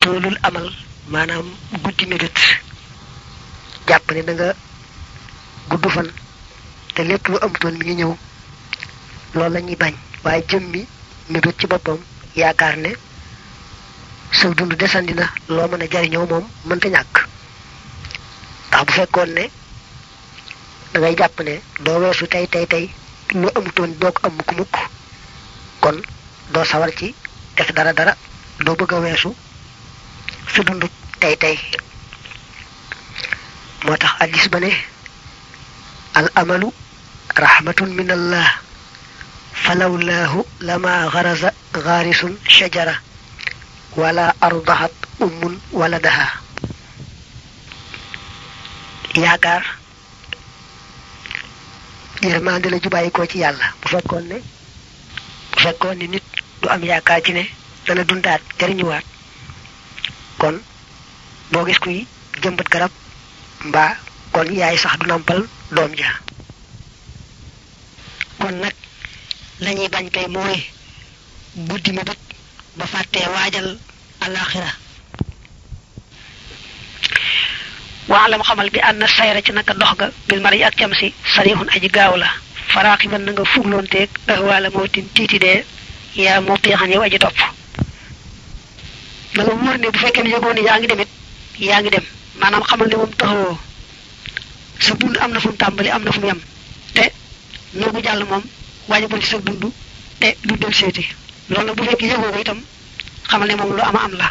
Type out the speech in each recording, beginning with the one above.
toolul amal maanaam guddi mébét jàpp ne da nga gudd fan te lépp lu amutoon mi ngi ñëw loolu la ñuy bañ waaye jëm mi mébét ci boppam yaakaar ne sa dund desandi na loo mën a jariñoo moom mënta ñàkk ndax bu fekkoon ne da ngay jàpp ne doo weesu tey tey tey lu amutoon doo ko am mukk mukk kon doo sawar ci def dara dara doo bëgg a weesu sa dund tey tey moo tax addis ba ne al amalu rahmatun min allah falawlaahu lama garaza gaarisun shajara wala ardahat ummun waladaha yaakaar yërmande la ju bàyyi ko ci yàlla bu fekkoon ne bu fekkoon ne nit du am yaakaar ci ne dana dundaat jariñuwaat kon boo gis kuy jëmbat garab mbaa kon yaay sax du nampal doom ja kon nag lañuy bañ kay mooy guddi mi bët ba fàttee waajal alaxira waalam xamal bi ànd sayra ci naka dox ga bil mari ak cam si sarixun aji gaaw la faraaxi ban na nga fugloonteeg ahwaala mawtin tiiti dee yaa moo piixan yow aji topp da nga wóor ne bu fekkee ne yëgoon ne yaa ngi demit yaa ngi dem maanaam xamal ne moom taxawoo sa dund am na fu mu tàmbali am na fu mu yem te noogu jàll moom waajibul ci sa dund te du del seeti loolu nag bu fekkee yëgoo ko itam xamal ne moom lu ama am la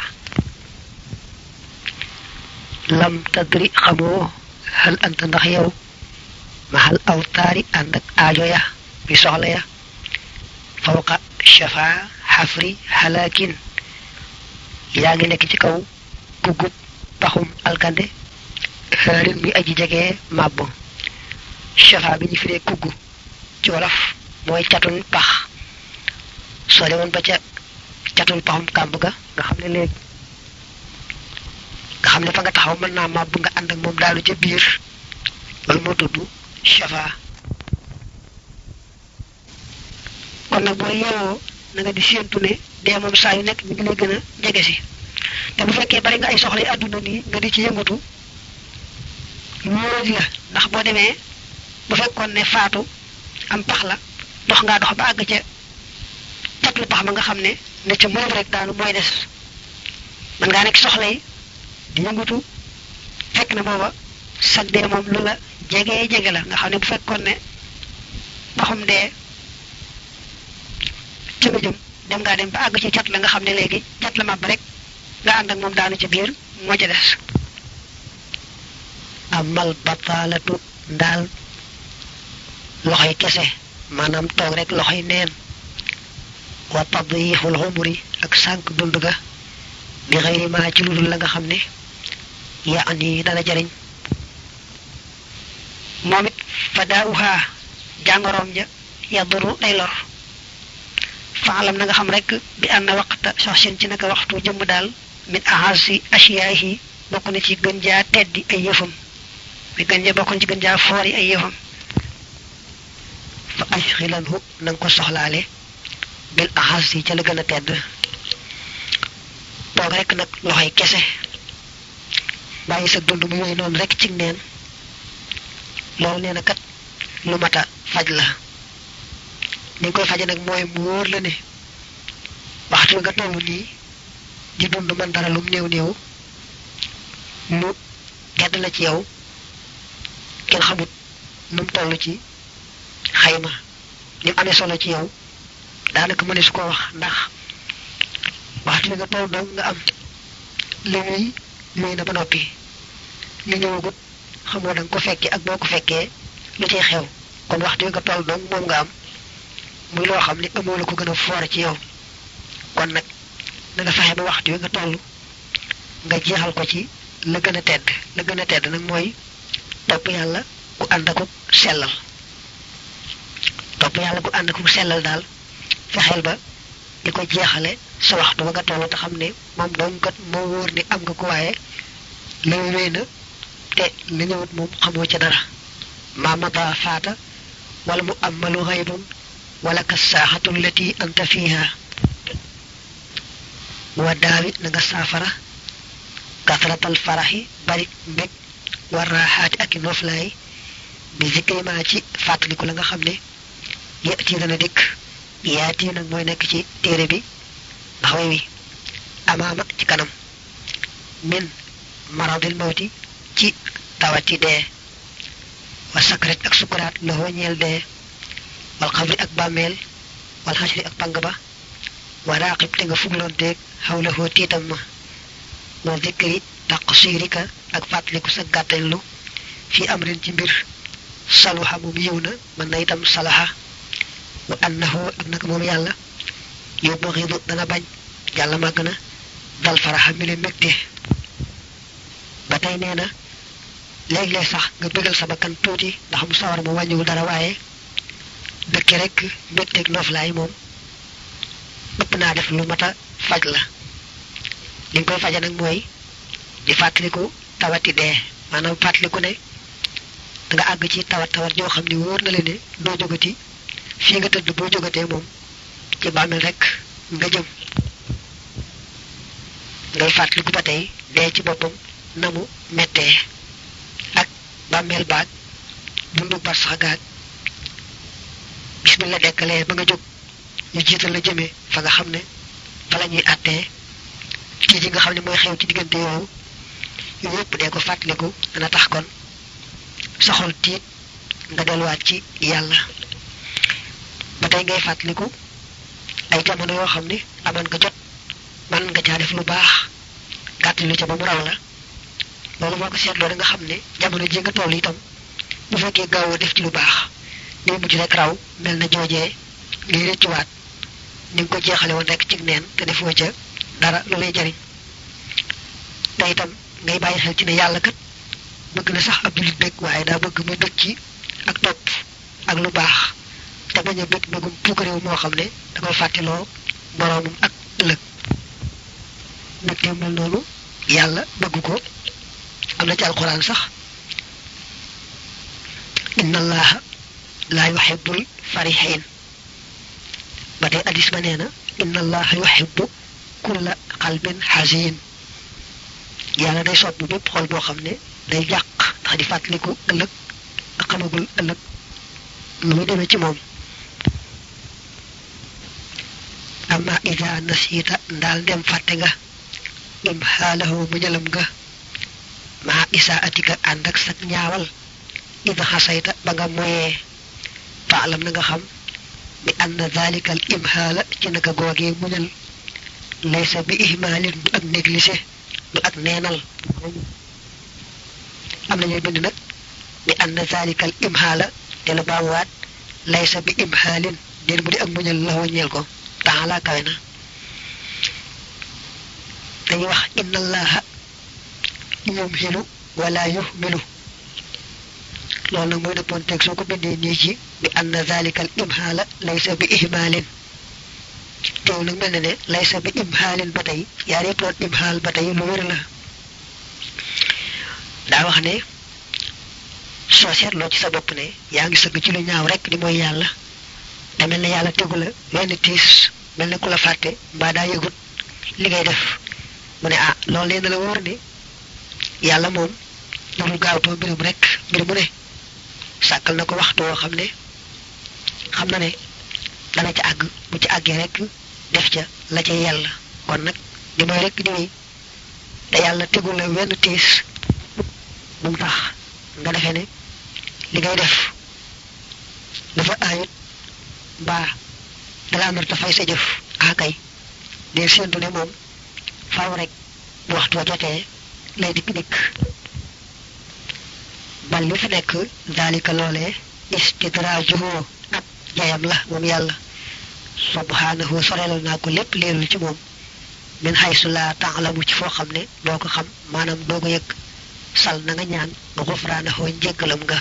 lam tadri xamoo hal anta ndax yow ma hal awtaari ànd ak aajo ya bi soxla ya fawqa shafa xafri halakin yaa ngi nekk ci kaw guggub paxum alkande xaarin muy aji jege màbb shafa bi ñu firee kugg ci wolof mooy catul pax soo demoon ba ca catul paxum kàmb ga nga xam ne léegi nga xam ne fa nga taxaw mën naa màbb nga ànd ak moom daalu ca biir loolu moo tudd shafa kon nag boo yeewoo na nga di séentu ne dee moom saa yu nekk mi ngi lay gën a jege si te bu fekkee bari nga ay soxla yi àdduna nii nga di ci yëngatu wóoradi la ndax boo demee bu fekkoon ne faatu am pax la dox ngaa dox ba àgg ca catlu pax ma nga xam ne ne ca moom rek daanu mooy des mën ngaa nekk soxla yi di yëngatu fekk na booba sag dee moom lu la jege jege la nga xam ne bu fekkoon ne paxum dee ci nga jëm dem ngaa dem ba àgg ci cat la nga xam ne léegi cat la màbb rek nga ànd ak moom daanu ci biir moo ca des amal bataalatu ndaal loxoy kese maanaam toog rek loxoy neen wa tadyiixul xumuri ak sànq dund ga bi xëyri maa ci lu dul la nga xam ne yaa ani dana jariñ moom it fa daawuhaa jàngoroom ja yaduru day lor faalam na nga xam rek bi ànd na waxta sax seen ci naka waxtu jëmm daal min ahasi asiyaahi bokk na ci gën jaa teddi ay yëfam mi gën ja bokkoon ci gën jaa foori ay yëfam fa ashxilanhu na nga ko soxlaale bil ahasi ca la gën a tedd toog rek nag loxoy kese bàyyi sa dund mu yooyu noonu rek ci neen loolu nee na kat lu mat a faj la ni koy faje nag mooy mu wóor la ne waxtu nga toll nii di dund man dara lum néew néew mu gedd la ci yow kenn xamut nu mu toll ci xayma ni mu amee solo ci yow daanaka mëne su ko wax ndax waxtu nga toll dong nga am li muy muy na ba noppi li ñëwagut xamoo danga ko fekkee ak boo ko fekkee lu ciy xew kon waxtu nga toll dong moom nga am muy loo xam ne amoo la ko gën a foor ci yow kon nag na nga fexe ba waxtu wi nga toll nga jeexal ko ci la gën a tedd la gën a tedd nag mooy topp yàlla ku ànd ak sellal topp yàlla ku ànd ak sellal daal fexeel ba di ko jeexale sa waxtu ba nga toll te xam ne moom dong kat moo wóor ni am nga ko waaye la wéy na te la ñëwut moom xamoo ca dara maamata faata wala mu amalu xaybun wala ka saaxatu lati anta fiha wa daawit na nga saafara kasratal faraxi bari mbég war raaxaati ak i noflaay bi zikri ma ci fàttaliku la nga xam ne yati dana dikk yaati nag mooy nekk ci téere bi ndax way wi amaama ci kanam min maradil mawti ci tawati dee wa sakrat ak sukuraat la ñeel dee wal xabri ak bàmmeel wal xasri ak pang ba wa raqib te nga fugloonteeg xawla hoo tiitam ma wa zikri taqsirika ak fàttaliku sa gàttellu fi amrin ci mbir saluha moom yiw na mën na itam salaha wa annahu ak naka moom yàlla yow baxidu dana bañ yàlla màgg na dal faraxa mi le mbégte ba tey nee na léeg-léeg sax nga bégal sa bakkan tuuti ndax mu sawar ma wàññiwul dara waaye dëkke rek mbégteeg noflaay moom ëpp naa def lu mat a faj la li nga koy faje nag mooy di fàttaliku tawati dee maanaam fàttaliku ne da nga àgg ci tawat tawat yoo xam ne wóor na leen ne doo jógati fii nga tëdd boo jógatee moom ci bàmmeel rek nga jëm ngay fàttaliku ba tey dee ci boppam na mu mettee ak bàmmeel baag dundu bar sax gaag bismillah dekkalee ba nga jóg ñu jiital la jëmee fa nga xam ne fa la ñuy àttee kii ji nga xam ne mooy xew ci diggante yooyu yooyu yëpp dee ko fàttaliku dana tax kon saxol tiit nga delluwaat ci yàlla ba tey ngay fàttaliku ay jamono yoo xam ne amoon nga jot man nga caa def lu baax gàttalu ca ba mu raw la loolu boo ko seetloo da nga xam ne jamono ji nga toll itam bu fekkee gaawoo def ci lu baax day mujj rek raw mel na joojee ngay rëccuwaat ni nga ko jeexale woon rek ci neen te defoo ca dara lu lay jariñ te itam ngay bàyyi xel ci ne yàlla kat bëgg na sax ab jullit bëgg waaye daa bëgg mu bëgg ci ak topp ak lu baax te bañ a bëgg bëggum puukaréew moo xam ne da koy fàttiloo boroomam ak ëllëg mbégte mel noonu yàlla bëgg ko am na ci alxuraan sax inna allaha laa yuhibbul farihin ba tey addis ba nee na inna allaha yuhibbu kulla qalbin hasin yàlla day sopp bépp xol boo xam ne day jàq ndax di fàttaliku ëllëg ak xamagul ëllëg lu muy demee ci moom amma ida nasiita ndaal dem fàtte nga im xaalahu mu ñalam nga maa isaatika ànd ak sag ñaawal ida xasayta ba nga moyee faalam na nga xam bi ann dalika al imhaala ci naka googee muñal laysa bi ihmaalin du ak négligé du ak neenal am na ñuy bind nag bi ann dalika al imhaala te la baamuwaat laysa bi imhaalin déen bu di ak muñal la waññeel ko taala kawe na dañuy wax inna allaha yumhilu wala yuhmilu loolu nag mooy dëppoon teg soo ko bindee nii ci bi anna zalika al imhaala laysa bi ihmaalin teew nag mel na ne laysa bi imhaalin ba tey yaar yëpp doon imhaal ba tey lu wér la daa wax ne soo seetloo ci sa bopp ne yaa ngi sëgg ci lu ñaaw rek di mooy yàlla te mel ne yàlla tegu la wenn tiis mel ne ku la fàtte mbaa daa yëgut li ngay def mu ne ah loolu leen la wóor ne yàlla moom dul gaawtoo mbirum rek mbir mu ne sàkkal na ko waxtu woo xam ne xam na ne dana ca àgg bu ci àggee rek def ca la ca yàlla kon nag di mooy rek di wéy te yàlla tegul la wenn tiis bu mu tax nga defee ne li ngay def dafa aayut mbaa dala nar ta fay sa jëf akay dee séentu ne moom faaw rek bu waxtu wa jotee lay dikk dikk bal li fi nekk daalika loolee istidraajuhu ak jayam la moom yàlla subhanahu sorelal naa ko lépp leerul ci moom min xaysu laa taalamu ci foo xam ne doo ko xam maanaam doo ko yëg sal na nga ñaan xufraanahu njéggalam nga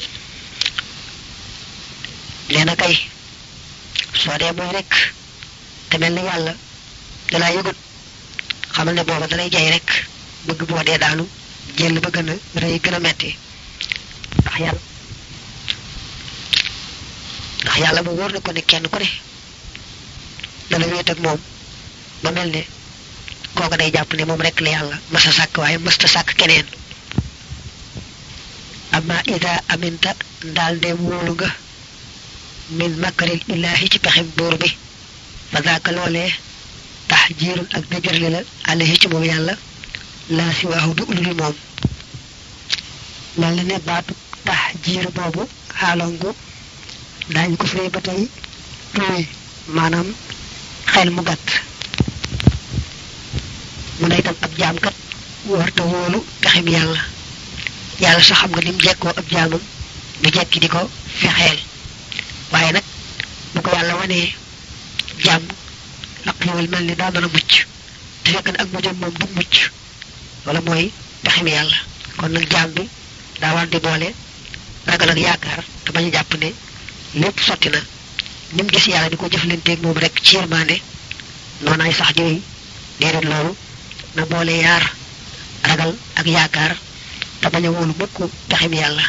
nee na kay soo dee mooy rek te mel ni yàlla dalaa yëgut xamal ne booba dalay jay rek bëgg boo dee daanu jël ba gën a rëy gën a metti ndax yàlla ndax yàlla mu wóor na ko ne kenn ku ne dana wéet ak moom ba mel ne kooka day jàpp ne moom rek la yàlla masa sàkk waaye mësta sàkk keneen amma ida aminta ndaal ndeem wóolu nga min makaril illaahi ci pexem buur bi fa daaka loolee tax jiirun ak dëjërli la alayhi ci moom yàlla laa si waaxu du ulul moom mel na ne baatu tax jiir boobu xaalongu daañu ko firee ba tey tuuy maanaam xel mu gàtt mu ne itam ab jaamkat warta wóolu pexem yàlla yàlla sax xam nga lim jekkoo ab jaamam du jekki di ko fexeel waaye nag bu ko yàlla wanee jàmm ak loolu mel ni daa mën a mucc te fekk ne ak mujjam moom du mucc wala mooy pexem yàlla kon nag jaam bi daa war di boole ragal ak yaakaar te bañ a jàpp ne lépp sotti na ni mu gis yàlla di ko jëflanteeg moom rek ci yërmande noonaay sax jooy déedéet loolu na boole yaar ragal ak yaakaar te bañ a wóolu mukk pexem yàlla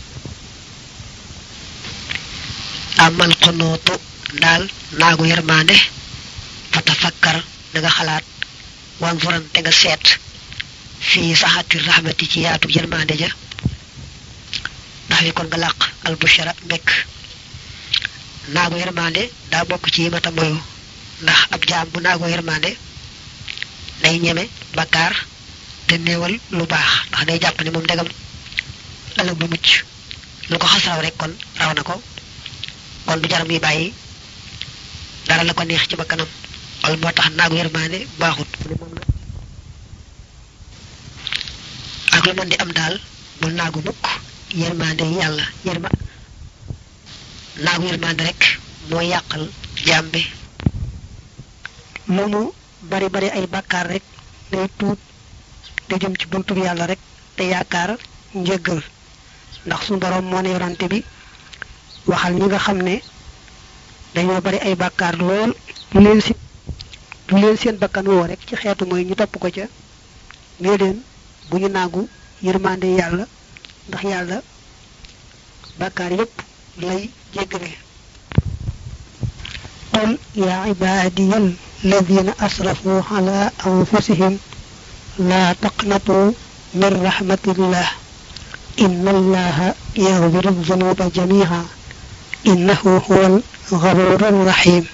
amal xonootu daal naagu yërmande fa tafakkar da nga xalaat wan furan te nga seet fii saxati rahmati ci yaatu yërmande ja ndax wi kon nga làq albushara mbekk naagu yërmande daa bokk ci mata moyu ndax ab jaam bu naagu yërmande day ñeme bakkaar te néewal lu baax ndax day jàpp ne moom ndegam ëllëg bu mucc lu ko xas raw rek kon raw na ko kon du jaram yi bàyyi dara la ko neex ci bakkanam wala moo tax naagu yërmande baaxut ak lu mën di am daal bul naagu mukk yërmande yi yàlla yërma naagu yërmande rek mooy yàqal jaam bi lu mu bari bari ay bàkkaar rek day tuut te jëm ci buntu yàlla rek te yaakaar njëggal ndax suñu borom moo ne yorante bi waxal ñi nga xam ne dañoo bari ay bàkkaar lool lu leen si lu leen seen bakkan woo rek ci xeetu mooy ñu topp ko ca nee leen bu ñu naagu yërmande yàlla ndax yàlla bàkkaar yépp lay jéggale qul yaa ibaadiya alladina asrafu ala anfusihim laa taqnatu min rahmatillah inna allaha yaghfiru dhunuba jamiha innahu huwa alghafuru rahim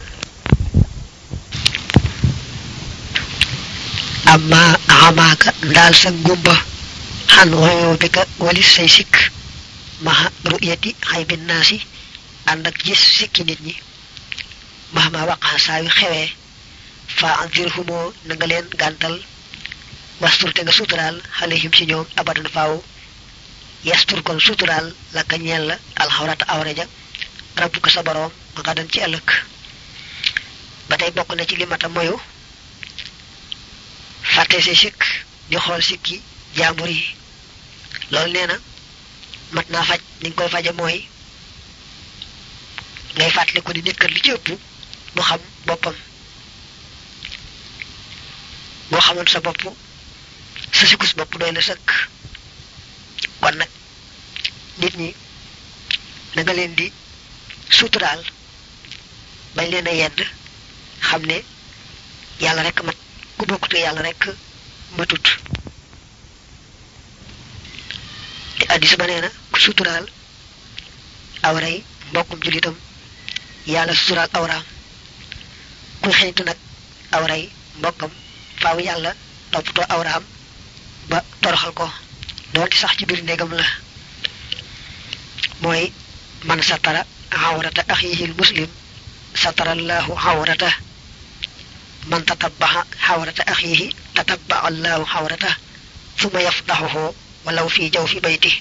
amma amaaka ndaal sa ngumba xan woyoo bi ka walis say sikk maxa ru'yati xaybi naasi ànd ak gis sikki nit ñi mahma waqaa saa yu xewee fa anzirhumoo na nga leen gàntal wastur te nga suturaal xalehim ci ñoom abadan faaw yastur kon suturaal la ka ñeel la alxawrata awre ja rabbu ko sa boroom nga dan ci ëllëg ba tey bokk na ci limata moyu fàtte say sikk di xool sikki jaambur yi loolu nee na mat naa faj ni nga koy faje mooy ngay fàttali ko ni nit kat li ci ëpp mu xam boppam boo xamoon sa bopp sa sikus bopp doy na sëkk kon nag nit ñi da nga leen di suturaal bañ leen a yedd xam ne yàlla rek mat ku bokkute yàlla rek matut te addis ba nee na ku suturaal awray mbokkum julitam yàlla suturaal awraam kuy xeñtu nag awray mbokkam faaw yàlla toppatoo awraam ba toroxal ko doonte sax ci biir néegam la mooy man satara awrata axihil muslim satarallahu awrata man tatabbaxa xawrata axiihi tatabbaxa allahu xawrata suma yafdaxuhu walaw fi jaw fi bayti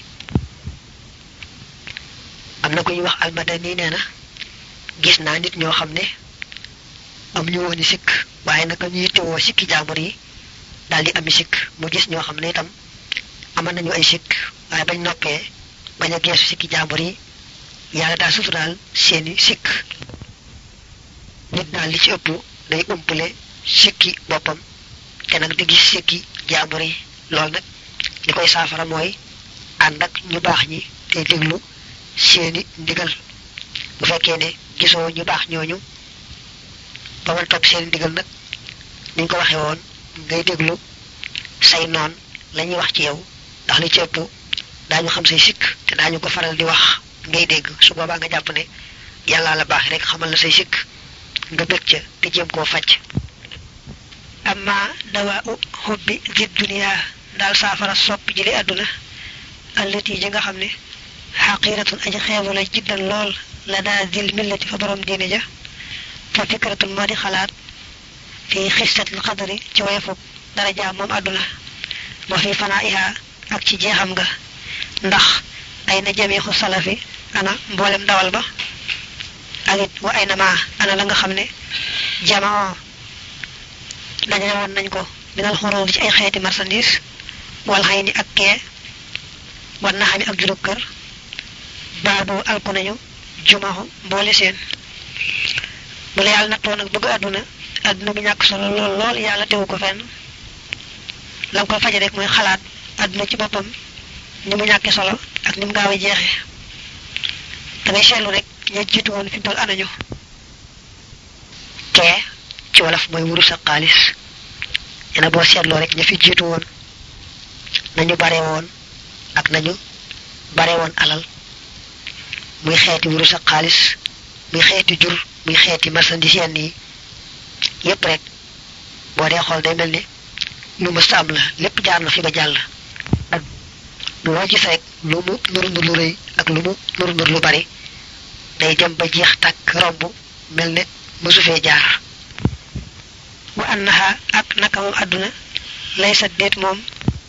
am na ku ñuy wax almadani nee na gis naa nit ñoo xam ne am ñu wooni sikk waaye naka ñuy tewoo sikki jaambur yi daal di ami sikk mu gis ñoo xam ne itam aman nañu ay sikk waaye bañ noppee bañ a geesu sikki jaambur yi yàlla daal suturaal seeni sikk nit daal li ci ëpp day umpale sikki boppam te nag di gis sikki jaambur yi loolu nag li koy saafara mooy ànd ak ñu baax ñi te déglu seeni ndigal bu fekkee ne gisoo ñu baax ñooñu ba mën topp seeni ndigal nag niñ ko waxee woon ngay déglu say noon la ñuy wax ci yow ndax li ci ëpp daañu xam say sikk te daañu ko faral di wax ngay dégg su boobaa nga jàpp ne yàllaa la baax rek xamal la say sikk nga bëgg ca te jéem koo faj amma dawaa u xubbi di dunia daal saafara sopp ji li àdduna allati ji nga xam ne xaqiratun aji xeebu la jiddan lool la daa dil millati fa borom diine ja fa fikratun moo di xalaat fi xistatil xadari ci woyefub daraja moom àdduna wa fi fanaiha ak ci jeexam nga ndax ay na jamiixu salafi ana mboolem dawal ba ak it wa ay na maa ana la nga xam ne jamaa dajale woon nañ ko minal xuruur ci ay xeeti marchandise wal xay ni ak kee war na xami ak juróom kër baadu alku nañu jumaxu mboole seen bu la yàlla nattoo nag bëgg àdduna àdduna bi ñàkk solo lool lool yàlla tewu ko fenn la nga koy faje rek mooy xalaat àdduna ci boppam ni mu ñàkki solo ak ni mu gaaw a jeexee da ngay seetlu rek ña jiitu woon fi mu toll anañu kee ci wolof mooy wurus ak xaalis ñene boo seetloo rek ña fi jiitu woon nañu bare woon ak nañu bare woon alal muy xeeti wurus ak xaalis muy xeeti jur muy xeeti marchandise yenn yi yépp rek boo dee xool day mel ni lu ma sàmm la lépp jaar na fi ba jàll ak loo gis rek lu mu nuru nur lu rëy ak lu mu nuru nur lu bari day dem ba jeex tàkk romb mel ne mësu fee jaar wa annaha ak naka moom àdduna lay sa déet moom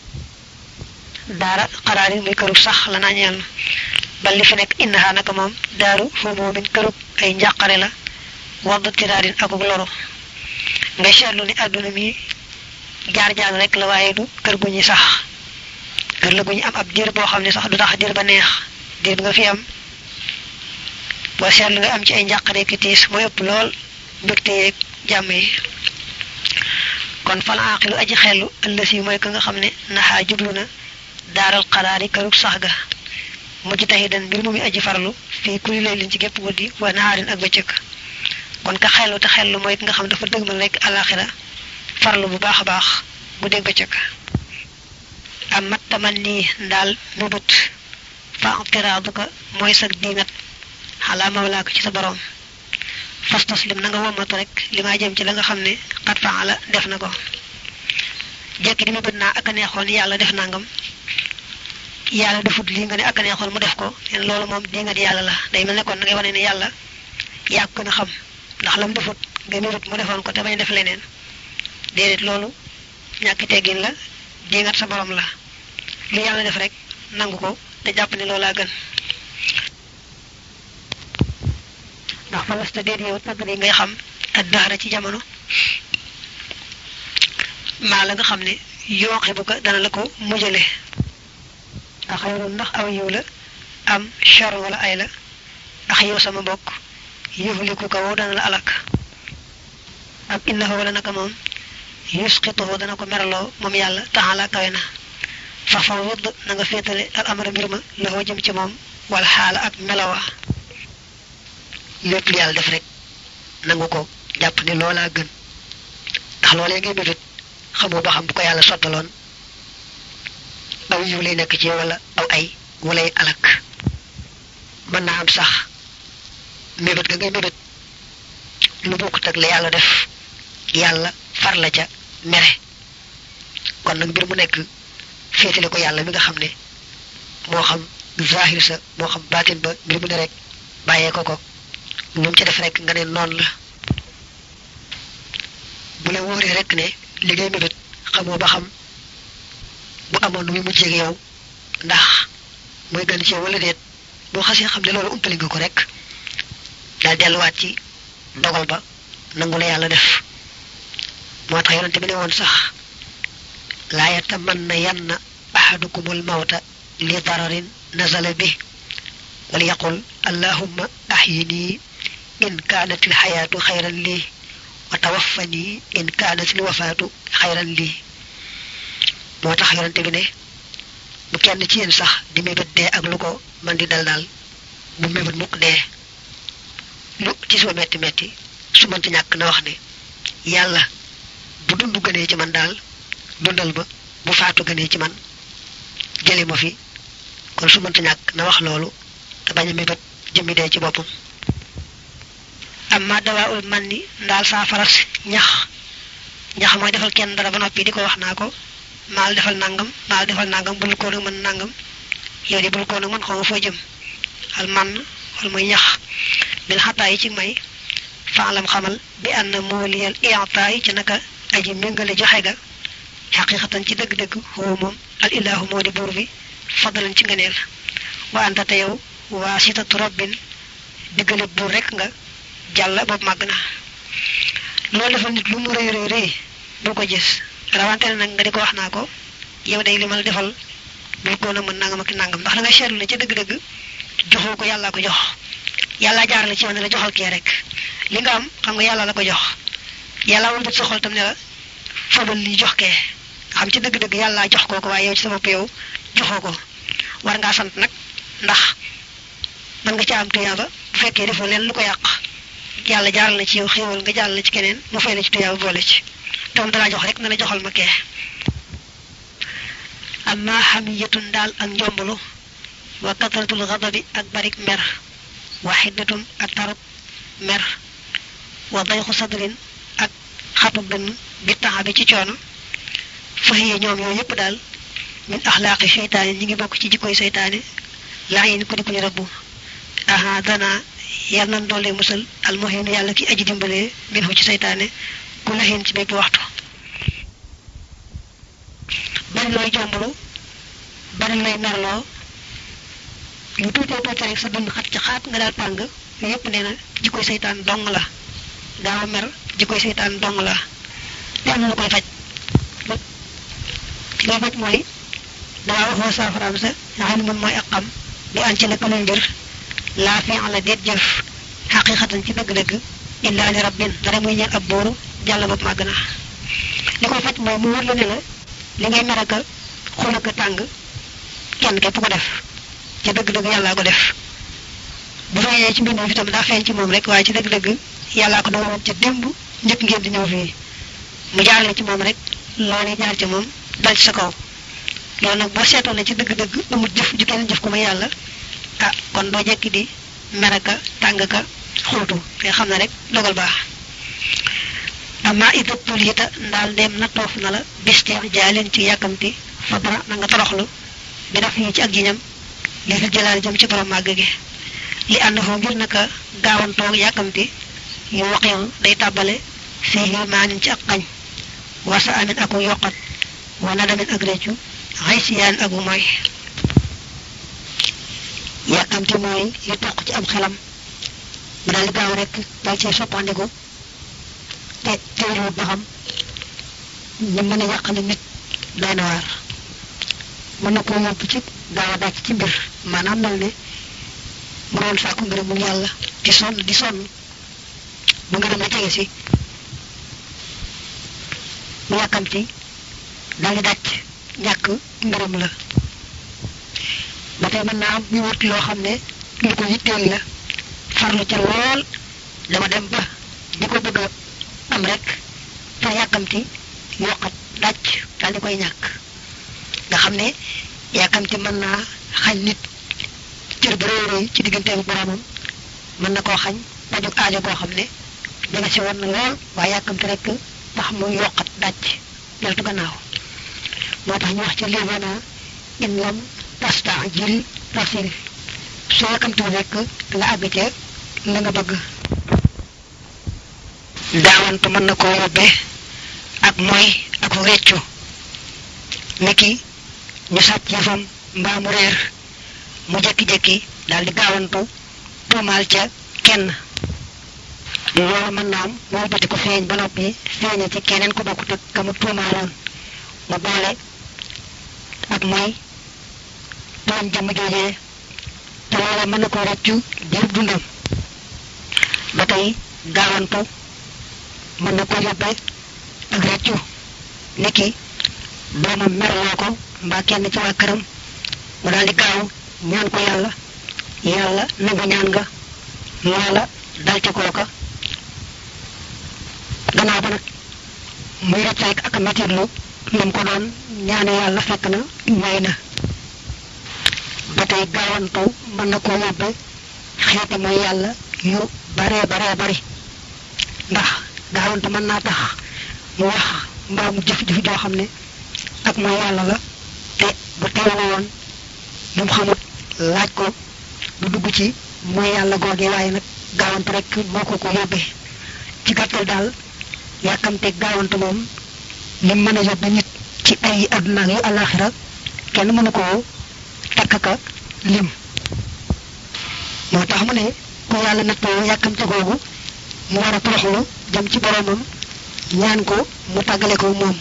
daara xaraari muy këru sax la naa ñeel na bal li fi nekk innaha naka moom daaru foofu min kërub ay njàqare la wadd tiraarin akuk loru ngay seetlu ni àdduna mi jaar jaar rek la waaye du kër gu ñuy sax kër la gu ñu am ab diir boo xam ne sax du tax diir ba neex diir bi nga fi am boo seetlu nga am ci ay njàqare ki tiis mooy ëpp lool mbégte yeeg jàmm yi kon fal aaqilu aji xellu ëllës yi mooy ka nga xam ne naxaa jublu na daaral xaraari kërug sax ga mujj taxi dan mbir mu muy aji farlu fii kuli lay liñ ci gépp guddi wa naxaarin ak bëccëg kon ka xellu te xellu mooy ki nga xam dafa dëgmal rek alaxira farlu bu baax a baax bu dégg bëccëg am mat taman nii ndaal mubut fa tiraadu ko mooy sag diingat xalaa mawlaa ko ci sa borom fas taslim na nga womatu rek li maa jëm ci la nga xam ne xat faala def na ko jekki di ma bët naa ak a neexoon yàlla def nangam yàlla defut lii nga ne ak a neexoon mu def ko leen loolu moom dingat yàlla la day mel ne kon da ngay wane ne yàlla yaa ko gën a xam ndax lam defut nga mébét mu defoon ko te bañ def leneen déedéet loolu ñàkk teggin la dingat sa borom la li yàlla def rek nangu ko te jàpp ne loolaa gën ndax fa lasta déet yow tàgg yi ngay xam ak daara ci jamono maa la nga xam ne yooxe bu ko dana la ko mujjale a xayrun ndax aw yiw la am char wala ay la ax yow sama mbokk yuxliku ko wow dana la alak ak innahu wala naka moom yusqituhu dana ko meraloo moom yàlla taxala kawe na fa fa wudd na nga féetale al amara mbir ma la jëm ci moom wala xaala ak melowa lépp lu yàlla def rek nangu ko jàpp ni loolaa gën ndax loolee ngay mébét xamoo ba xam bu ko yàlla sottaloon aw yiw lay nekk ci wala aw ay walay alak mën naa am sax mébét ga ngay mébét lu bokkut ak la yàlla def yàlla far la ca mere kon nag mbir mu nekk féetale ko yàlla mi nga xam ne moo xam zahir sa moo xam baatin ba mbir mu ne rek bàyyee ko ko lu mu ci def rek nga ne noonu la bu la wóoree rek ne li ngay mébét xamoo ba xam bu amoon nu muy mujjee ak yow ndax mooy gën ci yow wala déet boo xasee xam ne loolu umpali nga ko rek daal delluwaat ci dogal ba nangu la yàlla def moo tax yonente bi ne woon sax laa yatamanna yanna ahadukumul mawta li dararin nazala bi wala yaqul allahumma ahyini in kaanat il xayaatu xayran lii wa tawaffani in kaanat il wafaatu xayran lii moo tax yonente bi ne bu kenn ci yéen sax di mébét dee ak lu ko man di dal daal bu mébét mukk dee lu ci suma metti metti su mënti ñàkk na wax ne yàlla bu dund gënee ci man daal dundal ma bu faatu gënee ci man jëli ma fi kon su mënta ñàkk na wax loolu te bañ a mébét jëmmi dee ci boppam amma dawaul man ni ndaal saa faras ñax ñax mooy defal kenn dara ba noppi di ko wax naa ko maal defal nangam maal defal nangam bul ko nag mën nangam yow di bul ko nag mën xaw ma foo jëm al man wala muy ñax bil xataa yi ci may faalam xamal bi ànd mooliyal iata yi ci naka aji méngale joxe ga xaqiqatan ci dëgg-dëgg xoo moom al ilahu moo di buur bi fadalan ci ngëneel wa anta te yow waa sitatu rabbin diggale buur rek nga jàll boobu màgg na loolu defal nit lu mu rëy rëy rëy bul ko gis rawante ne nag nga di ko wax naa ko yow day li ma la defal bul ko nag mën nangam ak nangam ndax da nga seetlu ne ca dëgg-dëgg joxoo ko yàllaa ko jox yàllaa jaar la ci yow ne la joxal kee rek li nga am xam nga yàlla la ko jox yàlla wal sa xol tam ne la fabal li jox kee nga xam ci dëgg-dëgg yàllaa jox koo ko waaye yow ci sa bopp yow joxoo ko war ngaa sant nag ndax mën nga ci am tuyaaba bu fekkee defoo leen lu ko yàq yàlla jaaral na ci yow xéewal nga jaaral na ci keneen mu fay la ci tuyaaba boole ci te moom dalaa jox rek na la joxal ma kee amma xamiyatun daal ak njomblu wa katratul xadabi ak barik mer wa xiddatun ak tarub mer wa dayxu sadrin ak xatu dënn bi taxa bi ci coono fahiye ñoom yooyu yëpp daal min axlaaqi seytaane ñi ngi bokk ci jikkoy seytaane laa yin ko di ku ñu rabbu aha dana yàlla nan doole musal almuhin yàlla ki aji dimbalee min hu ci seytaane ku lahin ci bépp waxtu bari looy jomblu bari looy merloo lu tuutee tuuti rek sa dund xat ci xaat nga daal tàng yépp nee na jikkoy seytaan dong la gaaw a mer jikkoy seytaan dong la te am na lu koy faj loo faj mooy daa waxoo saafaraam sa nga xam ne moom mooy ak xam bi an ci naka luy mbir laa fi la déet jëf xaqiqatan ci dëgg-dëgg illaa li rabbin dara muy ñeel ab booru jàll bopp màgg na li koy faj mooy mu wër la ne la li ngay mer ak xul ak tàng kenn képp ko def ci dëgg-dëgg yàllaa ko def bu feeñee ci mbindam fi tam daa feeñ ci moom rek waaye ci dëgg-dëgg yàllaa ko dogaloon ca démb njëkk ngeen di ñëw fii mu jaarale ci moom rek loolee jaar ci moom dal ci sa kaw loolu nag boo seetoon ne ci dëgg-dëgg amul jëf ju kenn jëf ko may yàlla ah kon doo jekki di meraka tàng ka xultu te xam ne rek dogal baax amma ida tulita ndaal dem na toof na la bisteex jaaleen ci yàkkamti fa dara na nga toroxlu bi daf yi ci ak jiñam li fi jëlaal jëm ci borom màgg gi li ànd foo ngir naka gaawantoog yàkkamti yu waqiwu day tàbbale fii maanin ci ak xañ wasa amin aku yokkat wala damin ak réccu xay siyaan ak mooy yàkkamti mooy yu toq ci am xelam mu daal di gaaw rek dal cee soppandiku te teewlu ba xam ñu mën a yàqale nit doy na waar mën na koo yóbbu ci gaaw a dàcc ci mbir maanaam mel ne mu doon sàkku ngërëmul yàlla di sonn di sonn bu ngërëm la jege si mu yàkkamti daal di dàcc ñàkk ngërëm la ba tey mën naa am ñu wut loo xam ne lu ko yitteel la farlu ca lool dama dem ba di ko bëgg a am rek te yàkkamti yokkat dàcc daal di koy ñàkk nga xam ne yàkkamti mën naa xañ nit cër bu rëy rëy ci diggante ak boromam mën na koo xañ pajug aajo koo xam ne danga si war na lool waaye yàkkamti rek tax mu yokkat dàcc deltu gannaaw moo tax ñu wax ci livana in lam tasta jil tasil soo yàkkamti rek nga àgg ca la nga bëgg daawantu mën na koo yóbbe ak mooy ak réccu niki ñu sàcc yëfam mbaa mu réer mu jekki-jekki daal di gaawantu tuumaal ca kenn loolu mën naa am moo bati ko feeñ ba noppi feeñe ci keneen ku bokkut ak ka mu tuumaaloon mu boole ak mooy tooñ jëmm joojee te loola mën na ko rëccu diir dundam ba tey gaawantu mën na ko yóbbe ak rëccu niki doomam merloo ko mbaa kenn ci waa këram mu daal di gaaw ñaan ko yàlla yàlla nangu ñaan nga loola dal ci kooka gannaaw ba nag muy rëcc rek ak metitlu lam ko doon ñaane yàlla fekk na ñooy na ba tey gaawantu mën na koo yóbbe xeeti mooy yàlla yu baree baree bari ndax gaawantu mën naa tax mu wax mbaa mu jëf-jëf joo xam ne ak mooy yàlla la te bu teewlu woon lu mu xamut laaj ko du dugg ci mooy yàlla googee waaye nag gaawantu rek moo ko ko yóbbee ci gàttal daal yàkkamte gaawantu moom lim mën a yóbbe nit ci ay àdduna yu alaxira kenn mënu koo takk ka lim moo tax mu ne ku yàlla nattoo yàkkamte googu mu war a toroxlu jëm ci boromam ñaan ko mu tàggale ko moom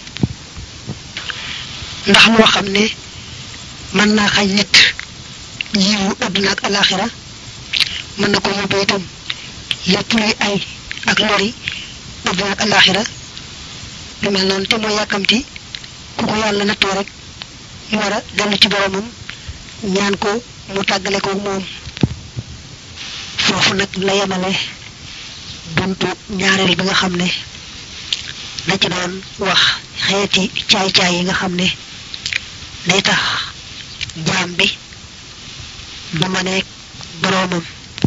ndax loo xam ne mën naa xañ nit yiwu àdduna ak alaxira mën na ko yóbbu itam lépp luy ay ak lori àdduna ak alaxira lu mel noonu te mooy yàkkamti ku ko yàlla nattoo rek mu war a dellu ci boromam ñaan ko mu tàggale ko moom foofu nag la yemale buntu ñaareel bi nga xam ne da ci doon wax xeeti caay-caay yi nga xam ne day tax jaam bi du maneeg boroomam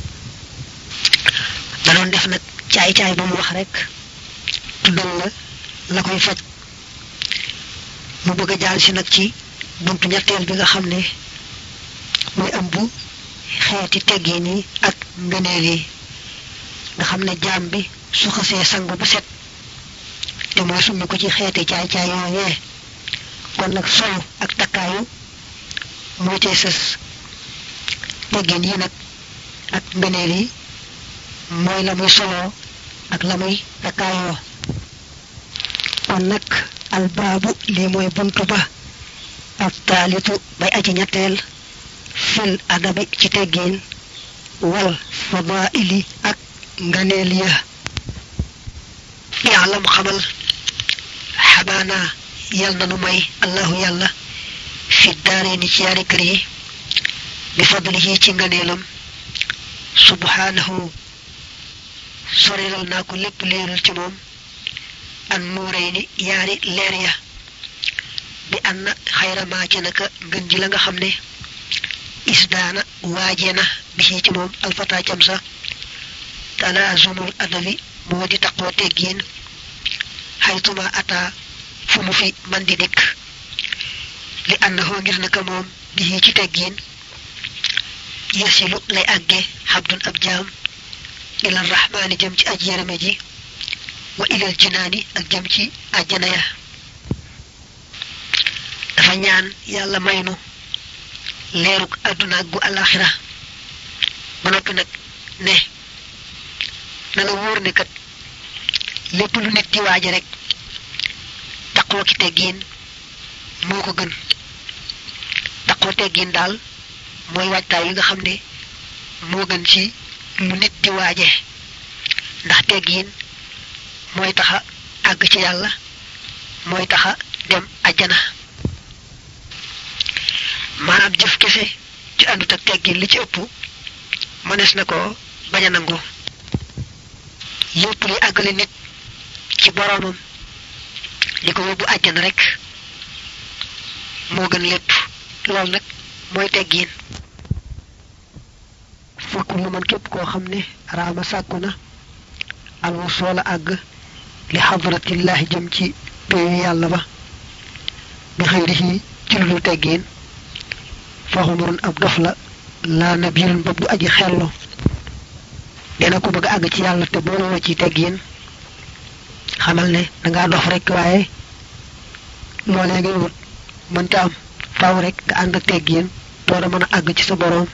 da doon def nag caay-caay ba mu wax rek tuddal la la koy faj mu bëgg a jaal si nag ci buntu ñetteel bi nga xam ne muy ëmb xeeti teggin yi ak ngëneel yi nga xam ne jaam bi su xasee sangu bu set te mooy summi ko ci xeeti caay-caay yooyee kon nag solu ak takkaayu moo cay sës teggin yi nag ak ngëneel yi mooy la muy soloo ak la muy takkaayoo kon nag albaabu lii mooy buntu ba ak taalitu bay aji ñetteel fil adabi ci teggin wal fadaili ak nganeel ya yaalam xamal xabaana yal na nu may allahu yàlla fi daare ni ci yaari kër yi bi fadlihi ci nganeelam subhanahu sorilal naa ko lépp leeral ci moom an nuuray ni yaari leer ya bi an na xayramaa ci naka ngën ji la nga xam ne isdaana waajee na bi ci moom alfata cam sa talaazumul adabi moo di taqoo teggiin xaytuma ata fu mu fi man di dikk li ànnaxoo ngir naka moom bi ci teggiin yasilu lay àgge xabdun ab jaam ilal rahmaani jëm ci aj yërëme ji wa ilal jinaani ak jëm ci àjjana ya dafa ñaan yàlla maynu leeruk àdduna ak gu alaxira ba noppi nag ne na la wóor ne kat lépp lu nit di waaje rek taqoo ki teggiin moo ko gën taqoo teggiin daal mooy waajtaay yi nga xam ne moo gën ci lu nit di waaje ndax teggiin mooy taxa àgg ci yàlla mooy taxa dem ajjana maanaam jëf kese ci àndut ak teggin li ci ëpp mënees na ko bañ a nangu lépp li àggale nit ci boroomam li ko yóbbu àjjana rek moo gën lépp loolu nag mooy teggin fokk lu man képp koo xam ne raama sàkku na alwu soola àgg li xadratillahi jëm ci péyu yàlla ba bi xëyri ci lu dul teggin faxumurun ab dof la laa nabirun bopp du aji xellu dina ko bëgg àgg ci yàlla te boole woo ci teggin xamal ne dangaa dof rek waaye loolee ngay wut mënta am faw rek nga ànd ak teggin door a mën a àgg ci sa boroom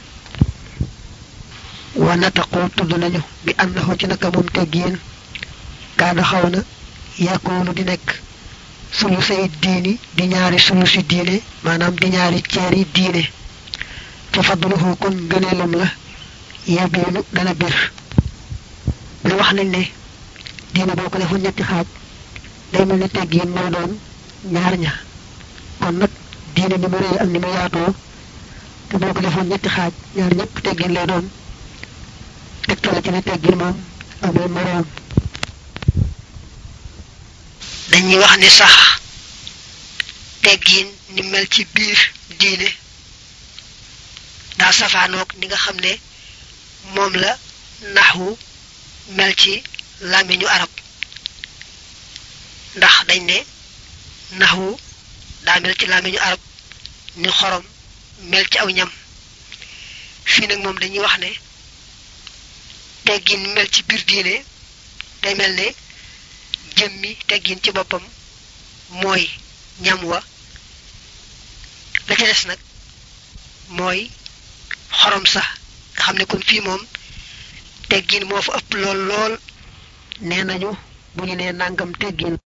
wa nataqoo tudd nañu bi annahu ci naka moom teggin kaada xaw na yàkkoonu di nekk sulu say diini di ñaari sulu si diine maanaam di ñaari ceeri diine fa fadluhu kon gëneelam la yabiinu dana bir lu wax nañ ne diine boo ko defoon ñetti xaaj day mel ne teggiin moo doon ñaar ña kon nag diine ni mu rëy ak ni mu yaatoo te boo ko defoon ñetti xaaj ñaar ñëpp teggiin lay doon tegtale ci ne teggiin moom amul moroom dañuy wax ni sax teggiin ni mel ci biir diine daa safaanoog ni nga xam ne moom la naxwu mel ci làmmiñu arab ndax dañ ne naxwu daa mel ci làmmiñu arab ni xorom mel ci aw ñam fii nag moom dañuy wax ne teggin mel ci biir diine day mel ne jëmmi teggin ci boppam mooy ñam wa la ca des nag mooy xorom sax nga xam ne kon fii moom teggin moo fa ëpp lool lool nee nañu bu ñu nee nangam teggin